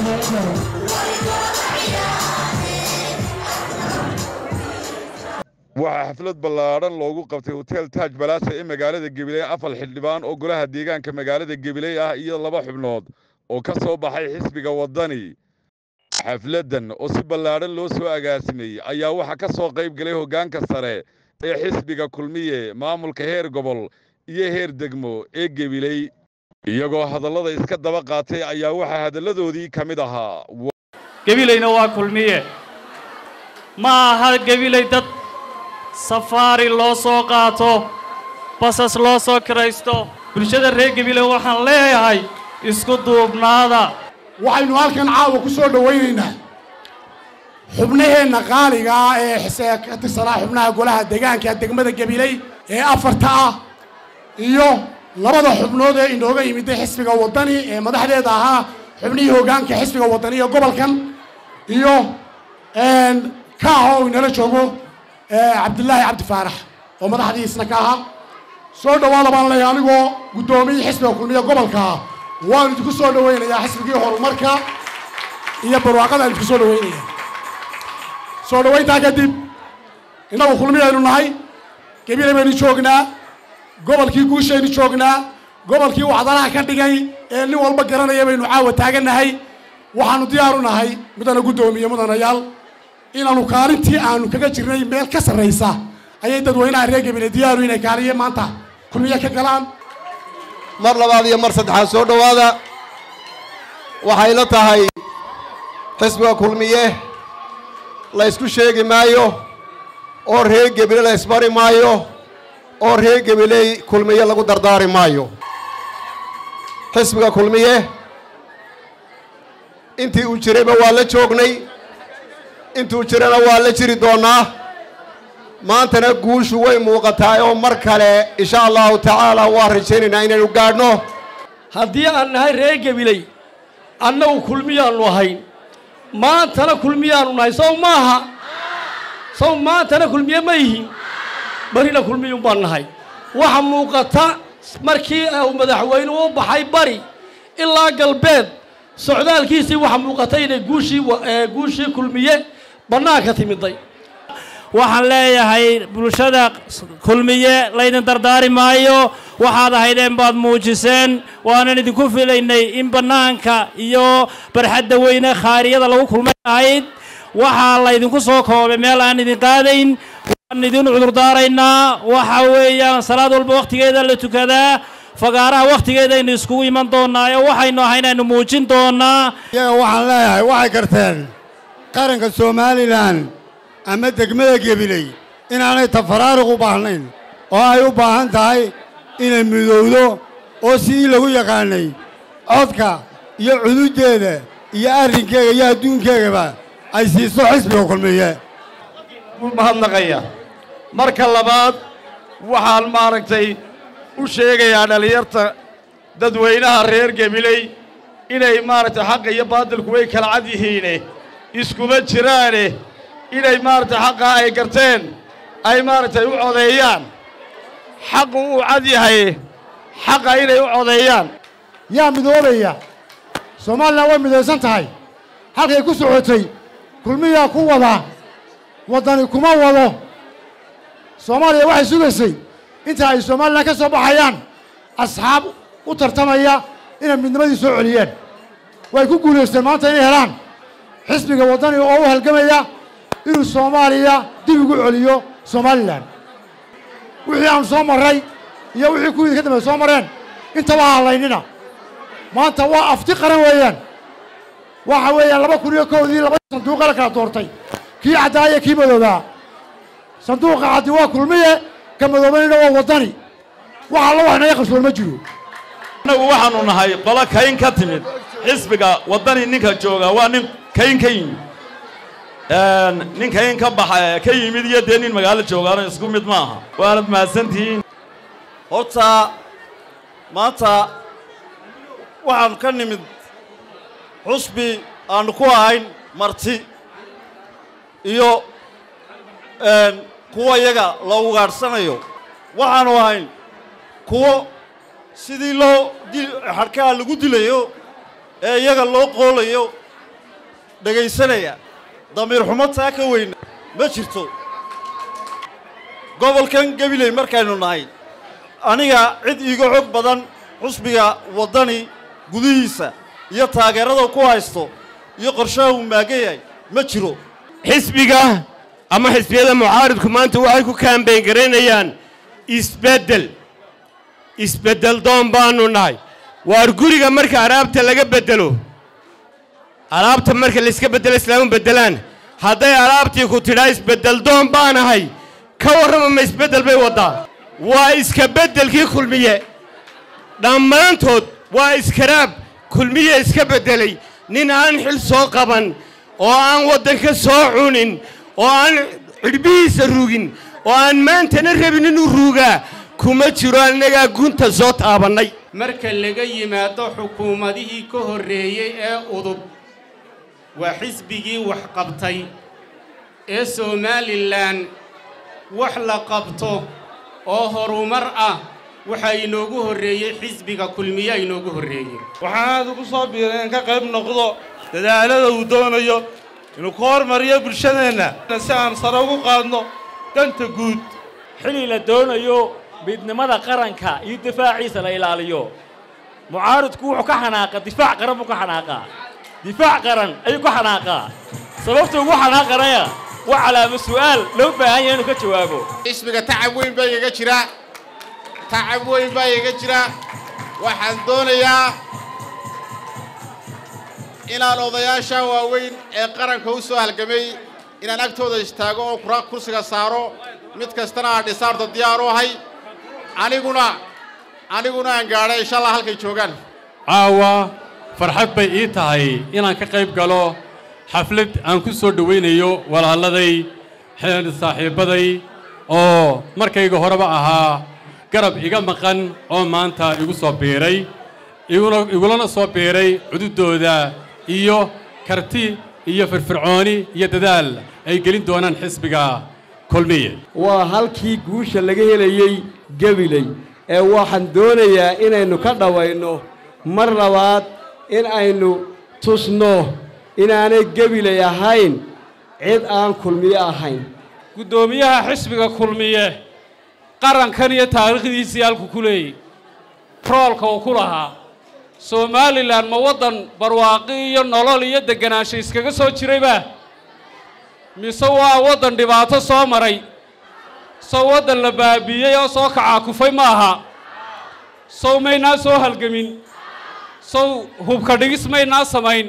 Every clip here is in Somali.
waxaa xaflad ballaadhan loogu qabtay hotel taaj balaasa ee magaalada gabiley afar xildhibaan oo golaha deegaanka magaalada gabiley ah iyo laba xubnood oo ka soo baxay xisbiga waddani xafladdan oo si ballaadhan loo soo agaasimay ayaa waxaa ka soo qayb galay hoggaanka sare ee xisbiga kulmiye maamulka heer gobol iyo heer degmo ee gabiley iyagoo hadallada iska daba qaatay ayaa waxaa hadalladoodii ka mid ahaa gebilayna waa kulmiye ma aha gebilay dad safaari loo soo qaato basas loo soo kiraysto bulshada reer gebilay waxaan leeyahay isku duubnaada waxaynu halkan caawa ku soo dhowaynaynaa xubnaheenna qaaliga ah ee xisee ka tirsanaa xubnaha golaha deegaanka degmada gabiley ee afarta ah iyo labada xubnood ee inooga yimiday xisbiga waddani ee madaxdeeda ahaa xubnihii hoggaanka xisbiga waddani ee gobolkan iyo kaaha oo inala joogo cabdilaahi cabdi faarax oo madaxdii isna ka ahaa soo dhowaada baan leeyahay anigoo guddoomiyii xisbiga kulmiye gobolka ah waan idinku soo dhowaynayaa xisbigii horumarka iyo barwaaqada idinku soo dhawaynaya soo dhowayntaa kadib innagu kulmiyaynu nahay gabilay baynu joognaa gobolkii guushaynu joognaa gobolkii wacdanaha ka dhigay ee nin walba garanaya baynu caawa taagannahay waxaanu diyaaru nahay mudana guddoomiye mudanayaal inaanu kaalintii aanu kaga jirnay meel ka sarraysa ayay dadweynaha reer gabile diyaaru inay kaaliye maanta kulmiye ka galaan mar labaad iyo mar saddexaad soo dhowaada waxay la tahay xisbiga kulmiye la ysku sheegi maayo oo reer gebile la ysbari maayo oo reer gebiley kulmiye lagu dardaari maayo xisbiga kulmiye intii uu jirayba waa la joognay intuu jirana waa la jiri doonnaa maantana guushu way muuqataa oo mar kale insha allahu tacaala waa rajaynaynaa inaynu gaadhno haddii aan nahay reer gebiley annagu kulmiyaannu ahayn maantana kulmiyaannu nahay sow maaha sow maantana kulmiye ma yihin barina kulmiyun baan nahay waxa muuqata markii uu madaxweynuhu u baxay bari ilaa galbeed socdaalkiisii waxa muuqata inay guushii guushii kulmiye bannaanka timiday waxaan leeyahay bulshada kulmiye laydin dardaari maayo waxaad ahaydeen baad muujiseen waanan idinku filaynay in bannaanka iyo barxadda weyne khaariyada lagu kulmay ahayd waxaa laydinku soo koobay meel aan idin qaadayn waan idin cudurdaaraynaa waxa weeyaan salaad walba wakhtigeeda la tukadaa fagaaraha wakhtigeedaynu iskugu iman doonnaa oo waxaynu ahay inaynu muujin doonnaa iyaga waxaan leeyahay waxay garteen qaranka somalilan ama degmada gebiley inaanay tafaraaruq u baahnayn oo ay u baahan tahay inay midowdo oo sidii lagu yaqaanay codka iyo cududdeeda iyo arrinkeega iyo adduunkeegaba ay siiso xisbiga kulmiye mahadnaqaya marka labaad waxaan maaragtay u sheegayaa dhallinyarta dadweynaha reer gebiley inay maaragtay xaqa iyo baadilku way kala cad yihiine iskuma jiraane inay maaragtay xaqaa ay garteen ay maaragtay u codeeyaan xaqu uu cad yahay xaqa inay u codeeyaan yaa midoobaya somalilan way midaysan tahay halkay ku socotay kulmiyaa ku wada waddani kuma wado soomaaliya waxay sugaysay inta ay somalilan ka soo baxayaan asxaab u tartamaya inay midnimadii soo celiyeen way ku guulaysteen maanta inay helaan xisbiga waddani oo u halgamaya inuu soomaaliya dib ugu celiyo somalilan wixii aanu soo marray iyo wixii kuwii ka dambeey soo mareen intaba ha halaynina maanta waa afti qaran weeyaan waxa weeyaan laba kun iyo kowdii laba sanduuqa la kala doortay kii caddaa iyo kii madoobaa sanduuqa caddi waa kulmiye ka madoobanina waa waddani wax alla wax naga qarsoon ma jiro annagu waxaannu nahay qolo kayn ka timid xisbiga waddani ninka jooga waa nin kayn ka yimid nin kayn ka baxa ka yimid iyo dee nin magaalo joogaano isku mid ma aha waanad mahadsantihiin horta maanta waxaannu ka nimid xusbi aannu ku ahayn marti iyo kuwa iyaga la ugaadhsanayo waxaannu ahayn kuwo sidii loo xadhkaha lagu dilayo ee iyaga loo qoolayo dhegaysanaya damiir xumo taa ka weyna ma jirto gobolkan gabiley markaynu nahay aniga cid iiga xog badan xusbiga waddani gudihiisa iyo taageerada ku haysto iyo qorshaha uu maagan yahay ma jiro xisbiga ama xisbiyada mucaaridku maanta waxay ku kaambeyn garaynayaan isbeddel isbeddel doon baanu nahay waar guriga marka alaabta laga beddelo alaabta marka layska beddelo islaamu beddelaan hadday alaabtii ku tidhaa isbeddel doon baanahay ka warrama ma isbeddel bay waddaa waa iska beddelkii kulmiye dhammaantood waa iskaraab kulmiye iska beddelay nin aan xil soo qaban oo aan waddanka soo cunin oo aan cidhbihiisa rugin oo aan maantana rabin inuu ruugaa kuma jiro annagaa gunta soo taabannay marka laga yimaado xukuumadihii ka horreeyey ee udub waa xisbigii wax qabtay ee somalilan wax la qabto oo horumar ah waxaa inoogu horreeyey xisbiga kulmiyaa inoogu horreeyey waxaan aad ugu soo biiray in ka qayb noqdo dadaalada uu doonayo inuu ku hormariyo bulshadeenna si aan sare ugu qaadno danta guud xili la doonayo midnimada qaranka iyo difaaciisa la ilaaliyo mucaaridku wuxuu ka xanaaqa difaac qaran buu ka xanaaqaa difaac qaran ayuu ka xanaaqaa sababta ugu xanaaqanaya waa calaamo su'aal loo baahan yahay inuu ka jawaabo xisbiga tacab weyn baa igaga jira tacab weyn baa igaga jira waxaan doonayaa inaan odayaasha waaweyn ee qaranka u soo halgamay inaan agtooda istaago oo kura kursiga saaro mid kastana aan dhisaarta diyaar u ahay aniguna aniguna aan gaadhay insha allah halkay joogaan caawa farxad bay ii tahay inaan ka qayb galo xaflad aan ku soo dhowaynayo walaaladay xeer saaxiibbaday oo markayga horeba ahaa garab iga maqan oo maanta igu soo biiray iguna igulana soo biiray cududooda iyo karti iyo firfircooni iyo dadaal ay gelin doonaan xisbiga kulmiye waa halkii guusha laga helayey gabiley ee waxaan doonayaa inaynu ka dhawayno mar labaad in aynu tusno inaanay gabiley ahayn cid aan kulmiye ahayn guddoomiyaha xisbiga kulmiye qarankan iyo taariikhdiisii halku ku leeyey roolka uu ku lahaa somalilan ma waddan barwaaqi iyo nolol iyo degganaansho iskaga soo jirayba mise waa waddan dhibaato soo maray sow waddan la baabiiyey oo soo kacaakufay ma aha sow maynaa soo halgemin sow hubka dhigis maynaa samayn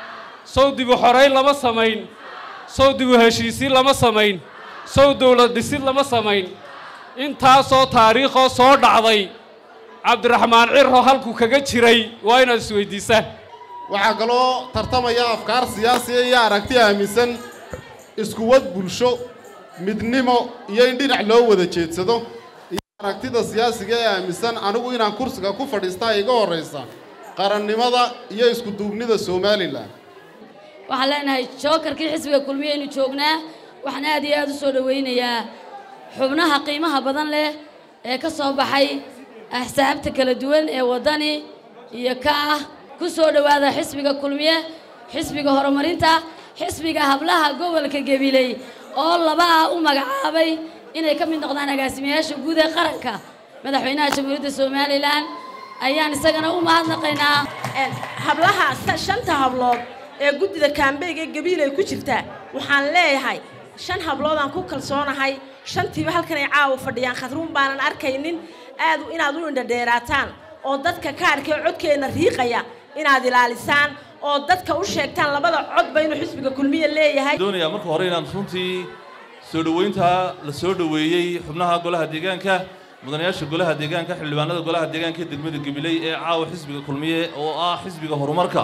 sow dibu xorayn lama samayn sow dibu heshiisiin lama samayn sow dawlad dhisid lama samayn intaasoo taariikhoo soo dhacday cabdiraxmaan ciro halkuu kaga jiray waa inaad isweydiisaan waxaa kaloo tartamaya afkaar siyaasiya iyo aragti aaminsan iskuwad bulsho midnimo iyo in dhinac loo wada jeedsado iyo aragtida siyaasiga ee aaminsan anigu inaan kursiga ku fadhiistaa iga horraysa qarannimada iyo iskuduubnida somalilan waxaan leenahay jookarkii xisbiga kulmiye aynu joognaa waxaan aad iyo aad u soo dhowaynayaa xubnaha qiimaha badan leh ee ka soo baxay axsaabta kala duwan ee waddani iyo ka ah ku soo dhowaada xisbiga kulmiye xisbiga horumarinta xisbiga hablaha gobolka gabiley oo laba ah u magacaabay inay ka mid noqdaan agaasimayaasha guud ee qaranka madaxweynaha jamhuuriyadda somalilan ayaan isagana u mahadnaqaynaa hablaha shanta hablood ee guddida kaambeyga ee gabiilay ku jirta waxaan leeyahay shan habloodaan ku kalsoonahay shantiiba halkan ay caawa fadhiyaan khadruun baanan arkaynin aad inaad u indhadheeraataan oo dadka kaarkee codkeenna riiqaya inaad ilaalisaan oo dadka u sheegtaan labada codba inuu xisbiga kulmiya leeyahay doonayaa marka hore inaan runtii soo dhoweynta la soo dhoweeyey xubnaha golaha deegaanka mudanayaasha golaha deegaanka xildhibaanada golaha deegaanka ee degmada gabiley ee caawa xisbiga kulmiye oo ah xisbiga horumarka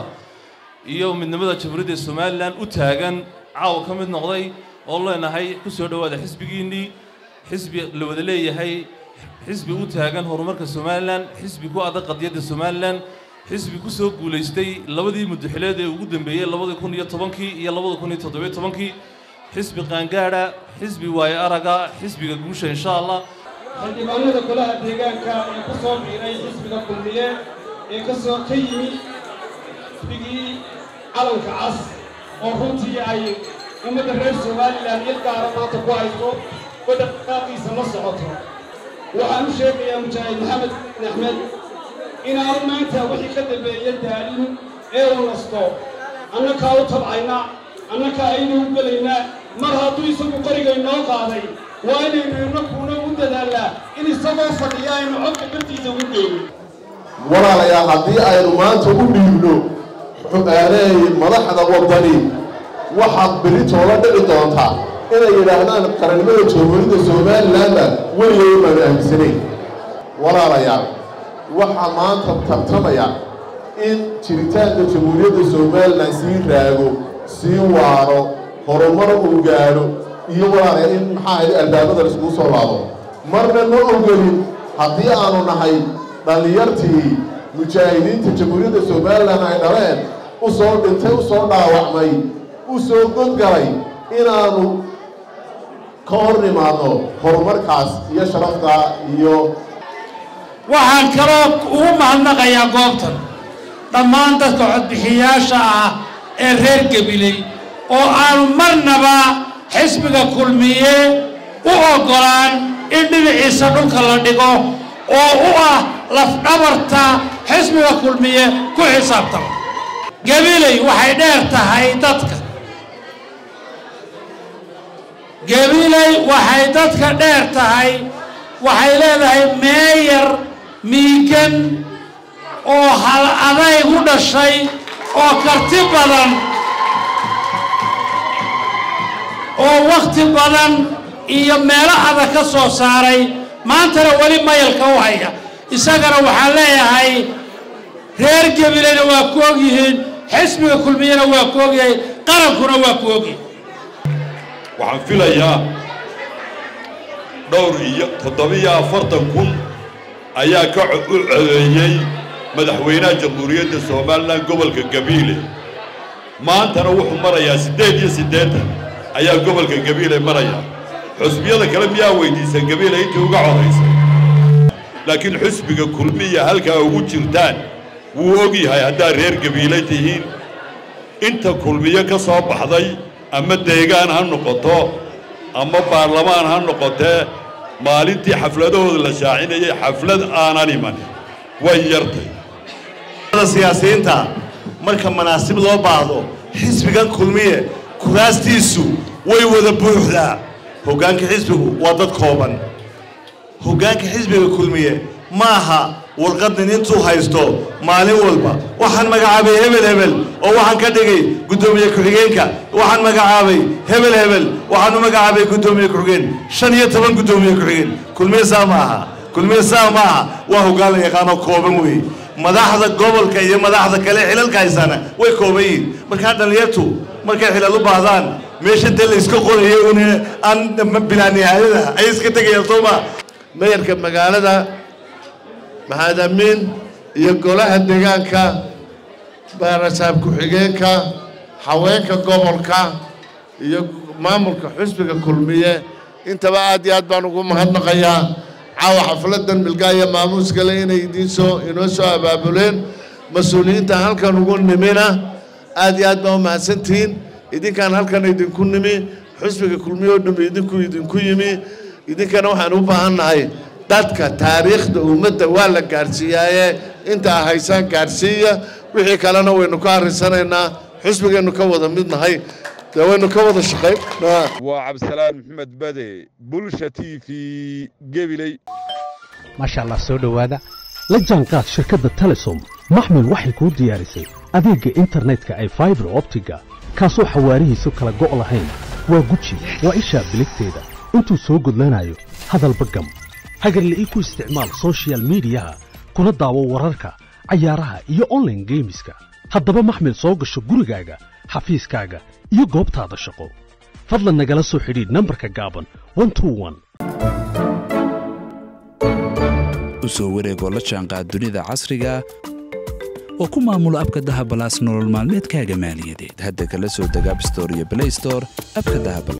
iyo midnimada jamhuuriyadda somalilan u taagan caawa ka mid noqday oo leenahay ku soo dhowaada xisbigiinnii xisbi la wada leeyahay xisbi u taagan horumarka somalilan xisbi ku adag qadiyadda somalilan xisbi ku soo guulaystay labadii muddaxileed ee ugu dambeeyey labadii kun iyo tobankii iyo labada kun iyo toddobiyo tobankii xisbi qaangaadha xisbi waayo araga xisbiga guusha insha allah xildhibaanada golaha deegaanka ee ka soo biiray xisbiga kulmiye ee ka soo ka yimi xisbigii calanka cas oo runtii ay ummadda reer somalilan il gaara maanta ku hayso waddan dhaqaaqiisa la socoto waxaan u sheegayaa mujaahid maxamed axmed inaanu maanta wixii ka dambeeya daalin ee uu nasto annakaa u tabcayna annakaa aynu u gelaynaa mar hadduu isagu qoriga inoo qaaday waa inaynu inakuuna u dadaalnaa in isagoo fadhiya aynu codka bartiisa ugu geyno walaalayaal haddii aynu maanta u dhiibno xuqaaneey madaxda waddani waxaad beritoola dhici doontaa inay yidhaahdaan qarannimada jamhuuriyadda somalilanna weligay baanu aaminsanayn walaalayaal waxaa maanta tartamaya in jiritaanka jamhuuriyadda somalilan sii raago sii waaro horumar uu gaadho iyo walaalayaal in maxaa ahayd albaabada laiskugu soo laabo marna ma ogelin haddii aanu nahay dhallinyartii mujaahidiinta jamhuuriyadda somalilan ay dhaleen u soo dhintay u soo dhaawacmay u soo godgalay inaanu ka hor nimaadno horumarkaas iyo sharafta iyo waxaan kaloo ugu mahadnaqayaa goobtan dhammaan dadka codbixiyaasha ah ee reer gabiley oo aanu marnaba xisbiga kulmiye u oggolaan in dhinaciisa dhulka la dhigo oo u ah lafdhabarta xisbiga kulmiye ku xisaabtama gabiley waxay dheer tahay dadka gabiley waxay dadka dheer tahay waxay leedahay meeyar miigan oo hal adayg u dhashay oo karti badan oo wakhti badan iyo meelo adag ka soo saaray maantana weli mayalka u haya isagana waxaan leeyahay reer gabileyna waa ku ogyihiin xisbiga kulmiyena waa ku ogyahay qarankuna waa ku ogyahay waxaan filayaa dhowr iyo toddobiyo afartan kun ayaa ka u codeeyey madaxweynaha jamhuuriyadda somalilan gobolka gabiile maantana wuxuu marayaa siddeed iyo siddeetan ayaa gobolka gabiile maraya xusbiyada kale miyaa weydiisan gabiile intii uga codaysay laakiin xusbiga kulmiya halkaa ugu jirtaan wuu og yahay haddaad reer gabiile tihiin inta kulmiyo ka soo baxday ama deegaan ha noqoto ama baarlamaan ha noqotee maalintii xafladahooda la shaacinayay xaflad aanan iman way yartay siyaasiyiinta marka manaasib loo baahdo xisbigan kulmiye kuraastiisu way wada buuxdaa hoggaanka xisbigu waa dad kooban hoggaanka xisbiga kulmiye ma aha warqadnin intuu haysto maalin walba waxaan magacaabay hebel hebel oo waxaan ka dhigay guddoomiye ku-xigeenka waxaan magacaabay hebel hebel waxaan u magacaabay guddoomiye ku-xigeen shan iyo toban guddoomiye ku-xigeen kulmiye saa ma aha kulmiye saa ma aha waa hoggaan la yaqaanoo kooban weeye madaxda gobolka iyo madaxda kale xilalka haysana way kooban yihiin markaa dhallinyartu markay xilal u baahdaan meesha dee la iska qorayo un aan bilaa nihaayada ay iska tegayaan soo ma mayarka magaalada maxamed amiin iyo golaha deegaanka baarasaab ku-xigeenka haweenka gobolka iyo maamulka xusbiga kulmiye intaba aad iyo aad baan ugu mahadnaqayaa caawa xafladan milgaaya maamuuskale inay idiin soo inoo soo abaabuleen mas-uuliyiinta halkan ugu nimina aad iyo aad baa u mahadsantihiin idinkaan halkan idinku nimi xusbiga kulmiye oo dhammi idinku idinku yimi idinkana waxaan u baahan nahay dadka taariikhda ummadda waa la gaadhsiiyaaye inta a haysaan gaadhsiiya wixii kalena waynu ka arrisanaynaa xusbigeennu ka wada mid nahay dee waynu ka wada shaqayn waa cabdisalaan maxamed bade bulsha t v gebiley maasha allah soo dhowaada la jaanqaad shirkadda telesom maxmil waxay kuu diyaarisay adeegga internetka ay faibar optiga kaasoo xawaarihiisu kala go' lahayn waa guji waa ishaa biligteeda intuu soo gudlanayo hadalba gam hagarle ii ku isticmaal sochial midiyaha kuna daawo wararka cayaaraha iyo onlaine geemiska haddaba maxmil soo gasho gurigaaga xafiiskaaga iyo goobtaada shaqo fadlan nagala soo xidhiidh nambarka gaaban u soo wareegoo la jaanqaad dunida casriga oo ku maamulo abka dahabalaas nolol maalmeedkaaga maaliyadeed hadda kala soo deg abstore iyo blaystore abka dahabal